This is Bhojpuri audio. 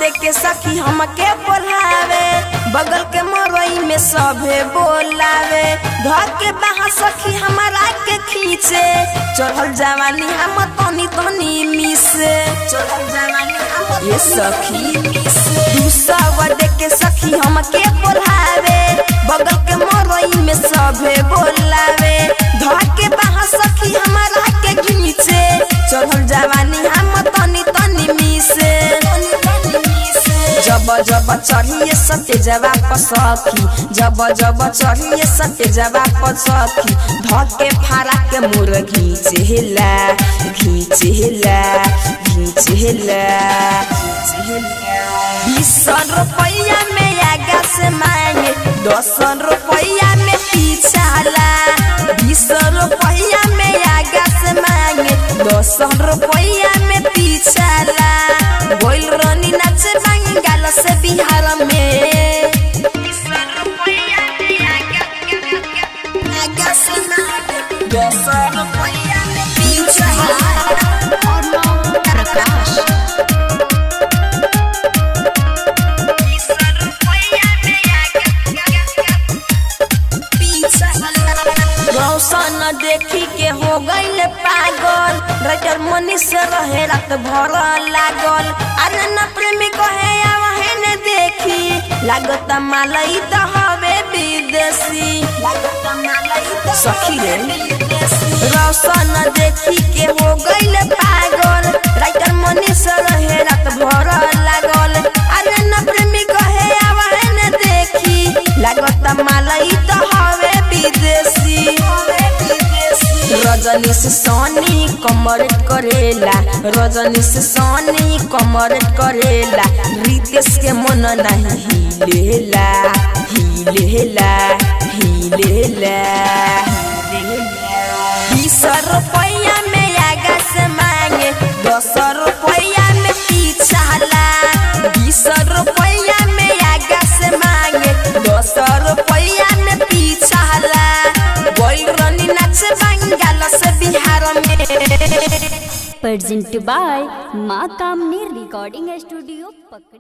दे के सखी हमके बोलावे बगल के मरई में सभे बोलावे धर के बाहा सखी हमारा के खींचे चढ़ल जवानी हम तनी तनी मिसे चढ़ल जवानी हम ये सखी दूसरा दे के सखी हमके बोलावे बगल के मरई में सभे बोलावे धर के बाहा सखी हमारा के खींचे चढ़ल जवानी हम तनी तनी मिसे जब जब चढ़िए सत्य जवा सखी जब जब चढ़िए सत्य जवा सखी धके फारा के मुर घींचेला घींचेला घींचेला बीस रुपया में आगा से मांगे दस रुपया में पीछाला बीस रुपया में आगा से मांगे दस रुपया में पीछाला बोल रानी नाचे बंगाल से बिहार में दस रुपया में पीछाला रौशन देखी के हो गईल पागल राइटर मनी से रहे रात भर लागल अरे न प्रेमी कहे आवहे ने देखी लागत मालई त हवे विदेशी लागत मालई त सखी रे रौशन देखी के हो गईल पागल राइटर मनी से रहे रात भर लागल अरे न प्रेमी कहे आवहे ने देखी लागत मालई त हवे विदेशी रजनी से सोनी कमर करेला रजनी से सोनी कमर करेला रितेश के मन नहीं हिलेला हिलेला हिलेला बीस रुपया में आगा से मांगे दस रुपया में पीछाला बीस रुपया में आगा से मांगे दस रुपया में पीछाला बोल रनी नाच बंगाल से बिहार में presented by माँ कामनी रिकॉर्डिंग स्टूडियो पकड़ी